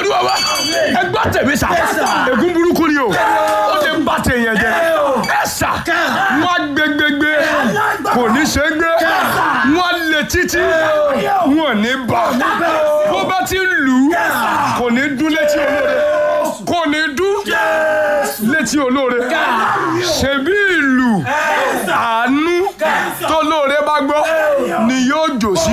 olúwa wa ẹgbẹ́ tèmi sà ègún burúkú ni o ó ti ń bá tèèyàn jẹ ẹ sà wọ́n gbẹgbẹgbẹ kò ní ṣe é gbé wọ́n lè títí wọ́n ní bá bó bá ti ń lù ú kò ní dún létí olóore kò ní dún létí olóore ṣebí ìlú àánú tó lóore bá gbọ́ ni yóò jò sí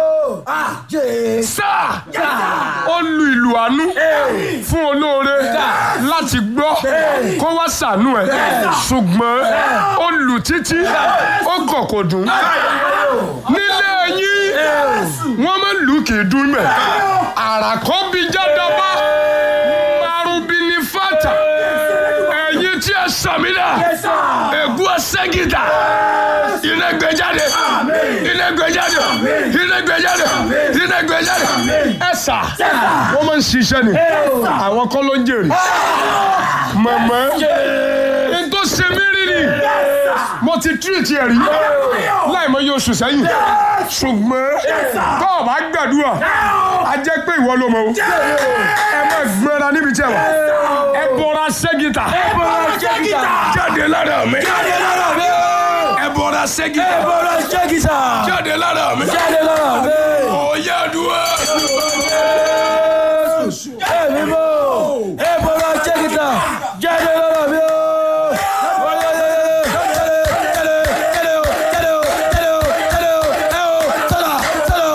sáà ó lu ìlú àánú fún olóore láti gbọ́ kó wá ṣàánú ẹ̀ ṣùgbọ́n ó lù títí ó kọ̀ kò dùn nílé yín wọ́n máa lù kì í dún mẹ́ àràkọ́ bíi jádọ́bá marubi ní fata ẹ̀yin tí ẹ sàmìlà ègún ọ̀sẹ́gìdà iná gbẹjáde iná gbẹjáde iná gbẹjáde iná gbẹjáde ẹ sà wọ́n máa ń ṣiṣẹ́ ni àwọn kọ́ ló ń jèrè mọ̀mọ́ n tó ṣe mí rí ni mo ti tírìtì ẹ̀ rí láì mọ iye oṣù sẹ́yìn ṣùgbọ́n tó o bá gbàdúrà a jẹ́ pé ìwọ ló mọ̀ o ẹ má gbẹ́ra níbi tí ẹ wà ẹ bọ́ra ṣẹ́gìtà jáde lára mi Jáde lára mi o! ẹ bọ́ra ṣẹ́gìtà Ẹ bọ́ra ṣẹ́gìtà! jáde lára mi Jáde lára mi! ó yá dúró.